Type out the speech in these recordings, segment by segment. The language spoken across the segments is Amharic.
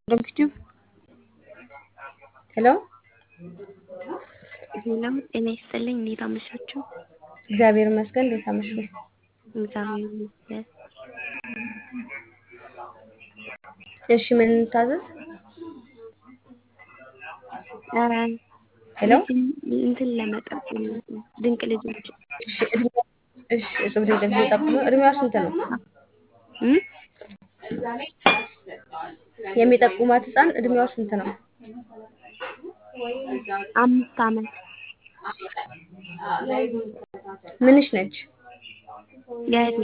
ዶክቲቭ ሄሎ ሄሎ ጤና ይስጥልኝ። እንዴት አመሻችሁ? እግዚአብሔር ይመስገን። እንዴት አመሹ? እግዚአብሔር ይመስገን። እሺ ምን እንታዘዝ? ኧረ ሄሎ ልጅ እንትን ለመጠቆም ነው። ድንቅ ልጆች እሺ እድሜ እሺ እጹብ ድንቅ ልጅ ጠቁሙ። እድሜዋ ስንት ነው? እም? የሚጠቁማት ህፃን እድሜዋ ስንት ነው? አምስት ዓመት ምንሽ ነች? የእህቴ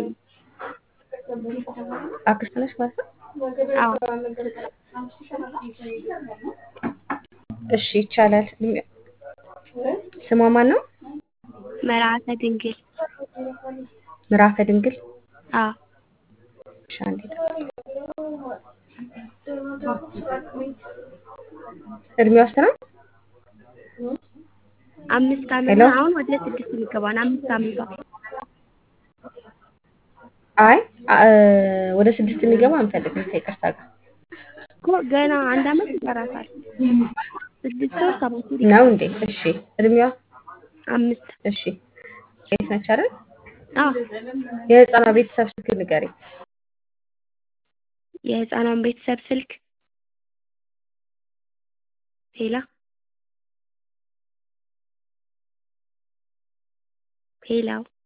አክስት ነች ማለት ነው? አዎ እሺ ይቻላል። እድሜ- ስሟ ማን ነው? መርዓተ ድንግል ምዕራፈ ድንግል አዎ እሺ አንዴ ጠብቂ። እድሜዋ ስንት ነው? አምስት ዓመት ሄሎ ነው። አሁን ወደ ስድስት የሚገባ ነው። አምስት ዓመቷ አይ አ- ወደ ስድስት የሚገባ አንፈልግም ከይቅርታ ጋር እኮ ገና አንድ ዓመት ይቀራታል። ስድስት ወር ሰባት ወር ነው ይቀራል። እንዴ? እሺ እድሜዋ አምስት እሺ ሴት ነች አይደል? አዎ የህፃኗ ቤተሰብ ስልክ ንገሪኝ። የህፃኗን ቤተሰብ ስልክ ሄላ ሄላው